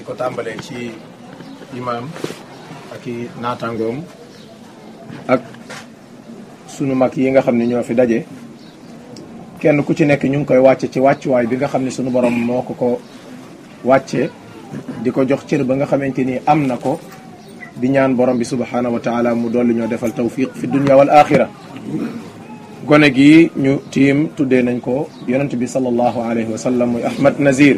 ko tàmbalee ci imaam ak i naataangoom ak sunu mag yi nga xam ne ñoo fi daje kenn ku ci nekk ñu ngi koy wàcce ci wàccuwaay bi nga xam ne sunu borom moo ko ko wàcce di ko jox cër ba nga xamante ni am na ko di ñaan borom bi subhaanahu wa taala mu dolli ñoo defal tawfiq fi dunya wal axira gone gi ñu tiim tuddee nañ ko yonent bi sallallahu alayhi wa sallam muy Ahmad Nazir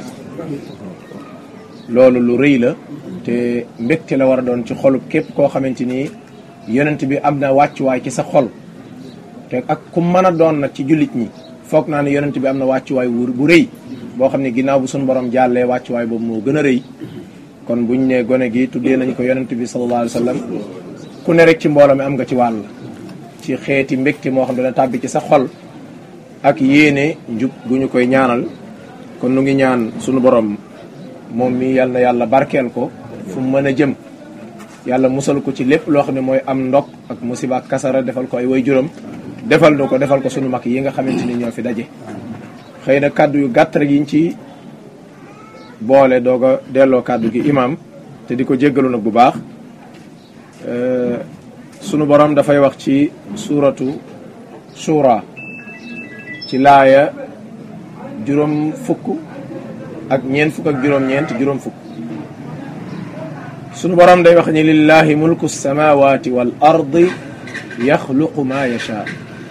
loolu lu rëy la te mbégte la war a doon ci xolub képp koo xamante ni yonent bi am na wàccuwaay ci sa xol te ak ku mën a doon nag ci jullit ñi foog naa ne yonent bi am na wàccuwaay wu bu rëy boo xam ne ginnaaw bu suñu borom jàllee wàccuwaay boobu moo gën a rëy kon buñ ne gone gi tuddee nañ ko yonent bi sallallahu alayhi wa sallam ku ne rek ci mbooloo mi am nga ci wàll ci xeeti mbégte moo xam ne dana tàbbi ci sa xol ak yéene njub gu ñu koy ñaanal kon nu ngi ñaan sunu borom moom mi yal na yàlla barkeel ko fu mu mën a jëm yàlla musal ko ci lépp loo xam ne mooy am ndok ak musiba ak kasara defal ko ay way juróom defal nu ko defal ko sunu mag yi nga xamante ni ñoo fi daje xëy na kàddu yu gàtt rek yiñ ci boole doog a delloo kàddu gi imam te di ko jéggalu nag bu baax sunu borom dafay wax ci suuratu shura ci laaya juróom fukk ak ñeent fukk ak juróom-ñeent juróom fukk sunu borom day wax ni lillahi mulku samawati wal ardi yaxluqu ma yasha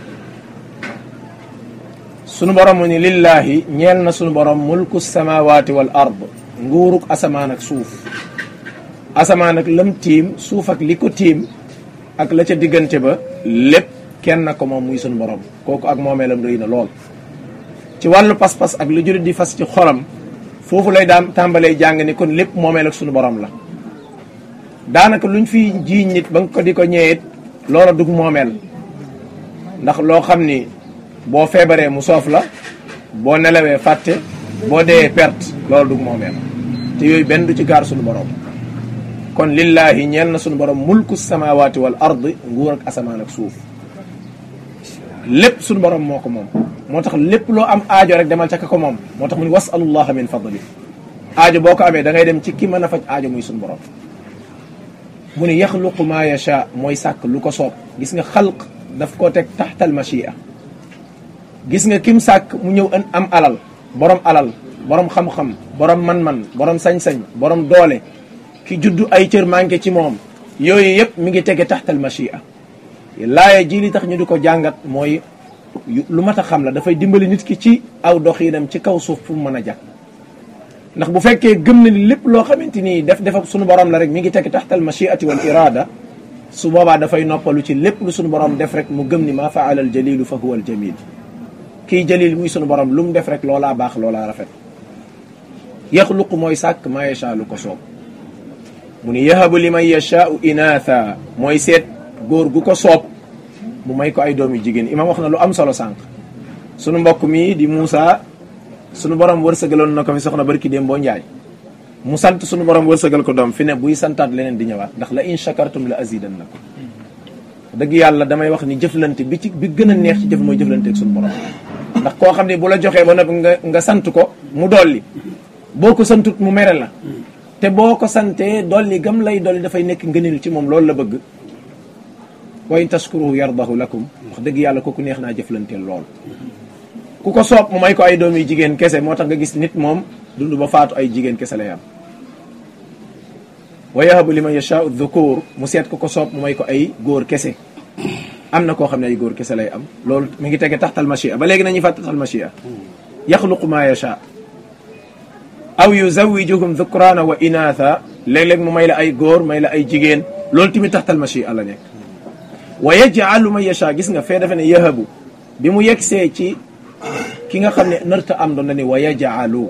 sunu borom mu ni lillahi ñeel na sunu borom mulku samawati wal ard nguuruk asamaan ak suuf asamaan ak lam tiim suuf ak li ko tiim ak la ca diggante ba lépp kenn ko moom muy sunu borom kooku ak moomeelam rëy na lool ci wàllu pas-pas ak lu jurit di fas ci xolam foofu lay daan tàmbalee jàng ni kon lépp moomeel ak sunu borom la daanaka luñ fi jiiñ nit ba nga ko di ko ñëwee loola dug moomeel ndax loo xam ni boo feebaree mu soof la boo nelawee fàtte boo dee perte loolu dug moomeel te yooyu benn du ci gaar sunu borom kon lillahi ñeel na sunu borom mulku samawati wal ardi nguur ak asamaan ak suuf lépp sunu borom moo ko moom moo tax lépp loo am aajo rek demal ca ka ko moom moo tax mu ni wasalullaha min fadli aajo boo ko amee da ngay dem ci ki mën a faj aajo muy sunu borom mu ni yaxluqu ma yacha mooy sàkk lu ko soob gis nga xalq daf koo teg taxtal machia gis nga kim sàkk mu ñëw am alal borom alal borom xam-xam borom man-man borom sañ-sañ borom doole ki juddu ay cër manqué ci moom yooyu yëpp mi ngi tege taxtal machia laaya ji li tax ñu di ko jàngat mooy lu mat a xam la dafay dimbali nit ki ci aw doxiinam ci kaw suuf fu mu mën a jàpp ndax bu fekkee gëm na ni lépp loo xamante ni def def ak sunu borom la rek mi ngi tege taxtal machiati wal irada su boobaa dafay noppalu ci lépp lu sunu borom def rek mu gëm ni maa faala al jalilu fa huwa al jamil kii jalil muy sunu borom lu mu def rek loolaa baax loolaa rafet yaxluqu mooy sàkk maa yasha lu ko soob mu ni yahabu liman yashaau inaatha mooy seet góor gu ko soob mu may ko ay doom yu jigéen imam wax na lu am solo sànq sunu mbokk mi di Moussa sunu borom wërsëgaloon na ko fi soxna barki déem boo njaay mu sant sunu borom wërsëgal ko doom fi ne buy santaat leneen di ñëwaat ndax la in shakartum la azidannakum dëgg yàlla damay wax ni jëflante bi ci bi gën a neex ci jëf mooy jëflante ak sunu borom ndax koo xam ne bu la joxee ba noppi nga nga sant ko mu dolli boo ko santut mu mere la te boo ko santee dolli gam lay dolli dafay nekk ngëneel ci moom loolu la bëgg wa in tashkuruhu yardahu lakum wax dëgg yàlla kooku neex naa jëflanteel lool ku ko soob mu may ko ay doom yu jigéen kese moo tax nga gis nit moom dund ba faatu ay jigéen kese lay am wa yahabu liman yashaau dhukur mu seet ku ko soob mu may ko ay góor kese am na koo xam ne ay góor kese lay am loolu mi ngi tege taxtal machia ba léegi nañuy fàtt taxtal machia yaxluqu ma yasha aw yuzawijuhum dhukrana wa inatha léeg-léeg mu may la ay góor may la ay jigéen loolu tamit taxtal machia la nekk wa yaj'alu man yasha gis nga fee defe ne yahabu bi mu yegsee ci ki nga xam ne narta am doon na ni wa yaj'alu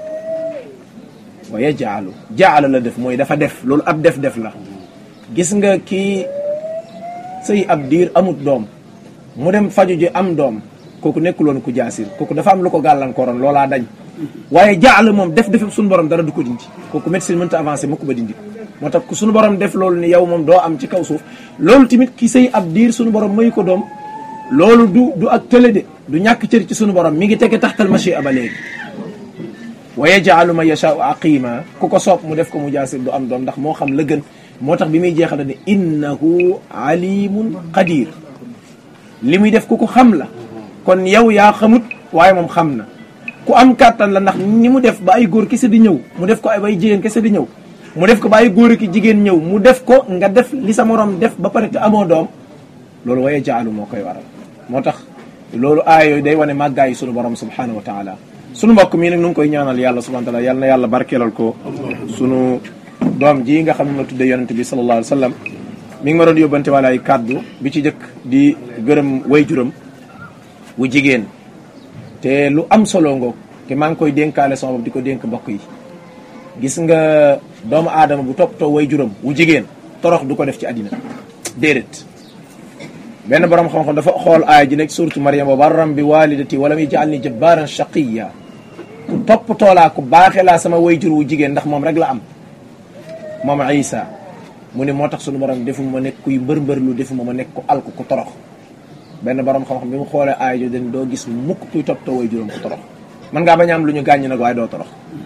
wa yaj'alu jaala la def mooy dafa def loolu ab def-def la gis nga kii sëy ab diir amut doom mu dem faju ji am doom kooku nekkuloon ku jaasir kooku dafa am lu ko gàllankooroon loolaa dañ waaye jaala moom def def suñu borom dara du ko dindi kooku médecine mënta avancé mukk ba dindi moo tax ku suñu borom def loolu ni yow moom doo am ci kaw suuf loolu tamit ki sëy ab diir suñu borom mayu ko doom loolu du du ak tële de du ñàkk cër ci suñu borom mi ngi tege taxtal machi aba léegi wa yajaalu man yashaau aqima ku ko soob mu def ko mu jaasir du am doom ndax moo xam la gën moo tax bi muy jeexal ne innahu alimun qadir li muy def ku ko xam la kon yow yaa xamut waaye moom xam na ku am kàttan la ndax ni mu def ba ay góor kese di ñëw mu def ko ay bay jigéen kese di ñëw mu def ko ba ay góor ki jigéen ñëw mu def ko nga def li sa morom def ba pare te amoo doom loolu waye jaalu moo koy waral moo tax loolu aaya yooyu day wane màggaayi sunu borom subhanahu wa taala sunu mbokk mii nag nu ngi koy ñaanal yàlla subhanahu wa taala yàlla na yàlla barkeelal ko sunu doom ji nga xam ne ma tudde yonente bi sallallahu alayhi wa sallam mi ngi ma doon yóbbante wala ay kàddu bi ci jëkk di gërëm way juram wu jigéen te lu am solo ngoog te maa ngi koy dénkaale sama bopp di ko dénk mbokk yi gis nga doomu aadama bu toppatoo way juram wu jigéen torox du ko def ci àddina déedéet benn borom xam-xam dafa xool aaya ji nekk suratu Maryam wa barram bi walidati walam yaj'alni jabbaran shaqiya ku toppatoo laa ku baaxee laa sama way jur wu jigéen ndax moom rek la am moom Isa mu ne moo tax sunu borom defuma ma nekk kuy mbër-mbërlu defuma ma nekk ku alku ku torox benn borom xam-xam bi mu xoolee aaya jo den doo gis mukk kuy toppatoo way juróom ku torox man ngaa bañ am lu ñu gàññ nag waaye doo torox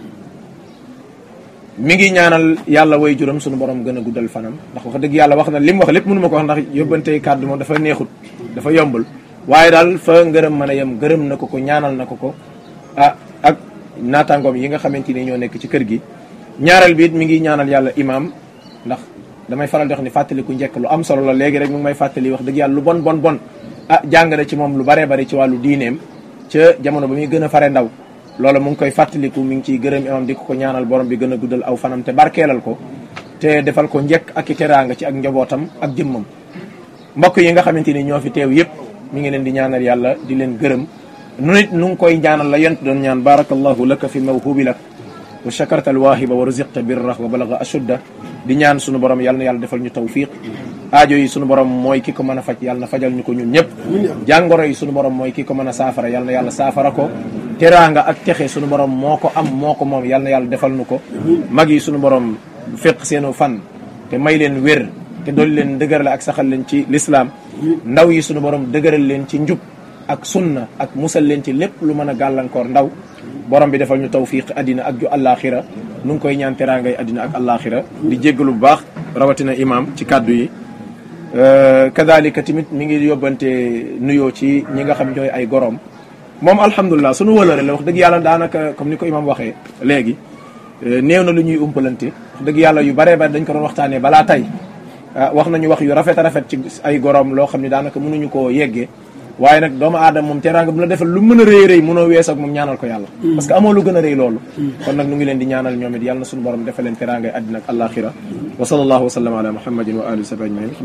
mi ngi ñaanal yàlla way juróom sunu borom gën a guddal fanam ndax wax dëgg yàlla wax na li mu wax lépp mënu ma ko wax ndax yóbbante kàddu moom dafa neexut dafa yombul waaye daal fa ngërëm mën a yem gërëm na ko ko ñaanal na ko ko ah ak naataangoom yi nga xamante ni ñoo nekk ci kër gi ñaareel bi it mi ngi ñaanal yàlla imam ndax damay faral di wax ni fàttaliku njëkk lu am solo la léegi rek mu ngi may fàttali wax dëgg yàlla lu bon bon bon ah jàng na ci moom lu baree bari ci wàllu diineem ca jamono ba muy gën a fare ndaw loolu mu ngi koy fàttaliku mi ngi ciy gërëm imam di ko ko ñaanal borom bi gën a guddal aw fanam te barkeelal ko te defal ko njëkk ak i teraanga ci ak njabootam ak jëmmam mbokk yi nga xamante ni ñoo fi teew yëpp mi ngi leen di ñaanal yàlla di leen gërëm nu nit nu ngi koy ñaanal la yent doon ñaan barakallahu laka fi mawhubi lak wa shakarta alwaahiba wa ruziqta birra wa balaga ashudda di ñaan sunu borom yàlla na yàlla defal ñu tawfiq aajo yi sunu borom mooy ki ko mën a faj yàlla na fajal ñu ko ñun ñëpp jàngoro yi sunu borom mooy ki ko mën a saafara yàlla na yàlla saafara ko teraanga ak texe sunu borom moo ko am moo ko moom yàlla na yàlla defal nu ko mag yi sunu borom fekk seenu fan te may leen wér te dool leen dëgërale ak saxal leen ci lislaam ndaw yi sunu borom dëgëral leen ci njub ak sunna ak musal leen ci lépp lu mën a gàllankoor ndaw borom bi defal ñu tawfiq addina ak ju àllaaxira nu ngi koy ñaan teraangay addina ak àllaaxira di jéggalu bu baax rawatina imam ci kàddu yi kadalika tamit mi ngi yóbbante nuyoo ci ñi nga xam ñooy ay gorom moom alhamdulilah sunu wëlëre la wax dëgg yàlla daanaka comme ni ko imam waxee léegi néew na lu ñuy umpalante wax dëgg yàlla yu baree bari dañ ko doon waxtaanee balaa tey wax nañu wax yu rafet a rafet ci ay gorom loo xam ne daanaka mënuñu koo yeggee waaye nag doomu aadama moom teraanga bu la defal lu mën a rëy rëy mënoo wees ak moom ñaanal ko yàlla parce que amoo lu gën a rëy loolu kon nag nu ngi leen di ñaanal ñoom it yàlla na suñu borom defal leen teraangay àddina ak àllaaxira wa sallallahu wa sallam ala muhammadin wa alihi wa sahbihi ajmain